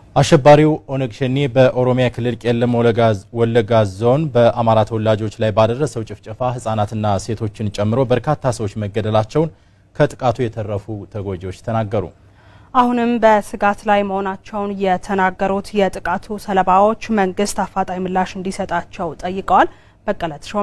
አሸባሪው ኦነግ ሸኔ በኦሮሚያ ክልል ቄለም ወለጋ ዞን በአማራ ተወላጆች ላይ ባደረሰው ጭፍጨፋ ሕጻናትና ሴቶችን ጨምሮ በርካታ ሰዎች መገደላቸውን ከጥቃቱ የተረፉ ተጎጂዎች ተናገሩ። አሁንም በስጋት ላይ መሆናቸውን የተናገሩት የጥቃቱ ሰለባዎች መንግስት አፋጣኝ ምላሽ እንዲሰጣቸው ጠይቀዋል። በቀለ ተሾመ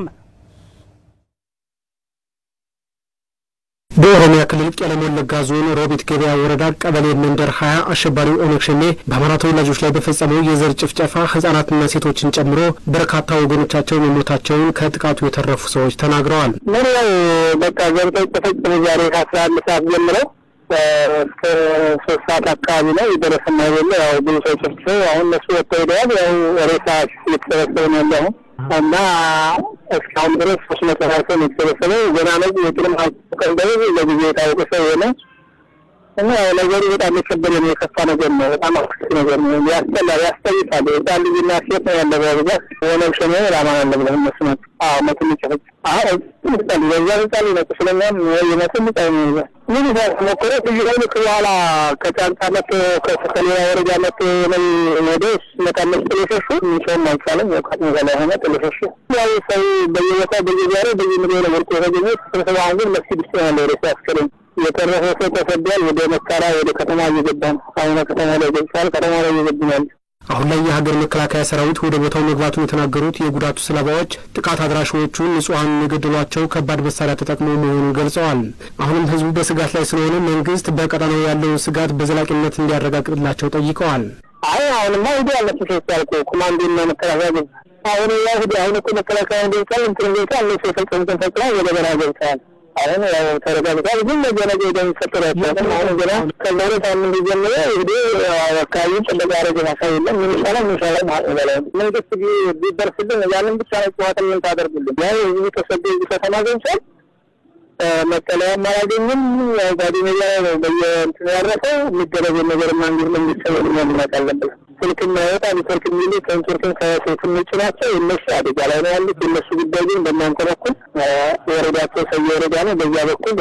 በኦሮሚያ ክልል ቄለም ወለጋ ዞን ሮቢት ገበያ ወረዳ ቀበሌ መንደር ሀያ አሸባሪው ኦነግ ሸኔ በአማራ ተወላጆች ላይ በፈጸመው የዘር ጭፍጨፋ ህጻናትና ሴቶችን ጨምሮ በርካታ ወገኖቻቸው መሞታቸውን ከጥቃቱ የተረፉ ሰዎች ተናግረዋል። ምን ያው በቃ ገብተው ተፈጽሞ ዛሬ ከአስራ አንድ ሰዓት ጀምረው እስከ ሶስት ሰዓት አካባቢ ላይ የደረሰና የለ ያው ብዙ ሰው ጨፍጭፈው አሁን እነሱ ወጥተው ሄደዋል። ያው ሬሳ እየተሰበሰበ ነው ያለ አሁን እና እስካሁን ድረስ ሶስት መቶ ሀያ ሰው የተሰበሰበው ገና ነው። የቅድም ቀንደ ለጊዜ የታወቀ ሰው የሆነ እና ነገሩ በጣም የከበደ ነው። የከፋ ነገር ነው። በጣም አስከፊ ነገር ነው። ያስጠላል፣ ያስጠይቃል። ህፃን ልጅና ሴት ነው ያለ በብዛት ኦነግ ሸኔ ራማ ያለ ብለ እነሱ ናቸው። አዎ መቶ ሚጨፈጭ ህፃን በዛ ህፃን ነው ቁስለኛም የመቶ ህፃን ነው ምን ሞከረ ልዩ ኃይል በኋላ ከጫንጫ መቶ ከሌላ ወረዳ መቶ ነው ወደ መቃመስ ጥለሸሹ ሚሰውም አይቻልም የውቃት መዛ ላይ ሆነ ጥለሸሹ ያው ሰው በየቦታ በየዛሬ በየምድር ነው ወርቆ የተገኘ ስብሰባ ግን መስጊድ ውስጥ ያለ ወደ ሲያስከረኝ የተረፈ ሰው ተሰዷል። ወደ መካራ ወደ ከተማ እየገባ ነው። አሁን ከተማ ላይ ገብቷል። ከተማ ላይ እየገብኛል። አሁን ላይ የሀገር መከላከያ ሰራዊት ወደ ቦታው መግባቱን የተናገሩት የጉዳቱ ሰለባዎች ጥቃት አድራሾቹ ንጹሐን የገደሏቸው ከባድ መሳሪያ ተጠቅመው መሆኑን ገልጸዋል። አሁንም ህዝቡ በስጋት ላይ ስለሆነ መንግስት በቀጠናው ያለውን ስጋት በዘላቂነት እንዲያረጋግጥላቸው ጠይቀዋል። አይ አሁንማ ሂዲ ያለች ሴት ያልኩ ኮማንዶና መከላከያ ገብ አሁን ያ ሂዲ አሁን እኮ መከላከያ ገብቷል። እንትን ገብቷል። እነሱ የፈጸሙትን ፈጽመው ወደ በረሃ ገብተዋል። አሁን ያው ተረጋግጧል። ግን ነገ ነገ እንደሚፈጠር አይቻልም። አሁን ገና ከዛሬ ሳምንት ጀምሮ እንግዲህ አካባቢ ጥበቃ ያደረገ ሀሳብ የለም። ምን ይሻላል ምን ይሻላል ማለት በላይ መንግስት ቢደርስልን ያንን ብቻ ነው ጨዋታ ምን ታደርጉልን? ያው ህዝቡ ተሰዶ እዚህ ከተማ ገብቷል። መጠለያም አላገኝም። ያው ጓደኛ ነው በየእንትኑ ያረፈው የሚደረገው ነገር መንግስት መንግስት ሰበብ ማምናት አለበት። ስልክ የማይወጣ ኔትወርክ የሚሉ ከኔትወርክን ከስልክም ውጭ ናቸው። እነሱ አደጋ ላይ ነው ያሉት። የእነሱ ጉዳይ ግን በእናንተ በኩል ወረዳቸው ሰየ ወረዳ ነው። በዚያ በኩል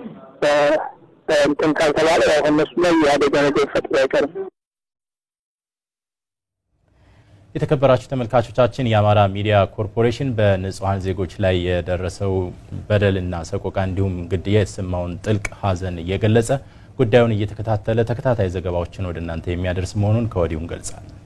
እንትን ካልተባለ ያው እነሱ ላይ የአደጋ ነገር ፈጥሮ አይቀርም። የተከበራችሁ ተመልካቾቻችን የአማራ ሚዲያ ኮርፖሬሽን በንጹሐን ዜጎች ላይ የደረሰው በደልና ሰቆቃ እንዲሁም ግድያ የተሰማውን ጥልቅ ሐዘን እየገለጸ ጉዳዩን እየተከታተለ ተከታታይ ዘገባዎችን ወደ እናንተ የሚያደርስ መሆኑን ከወዲሁ እንገልጻለን።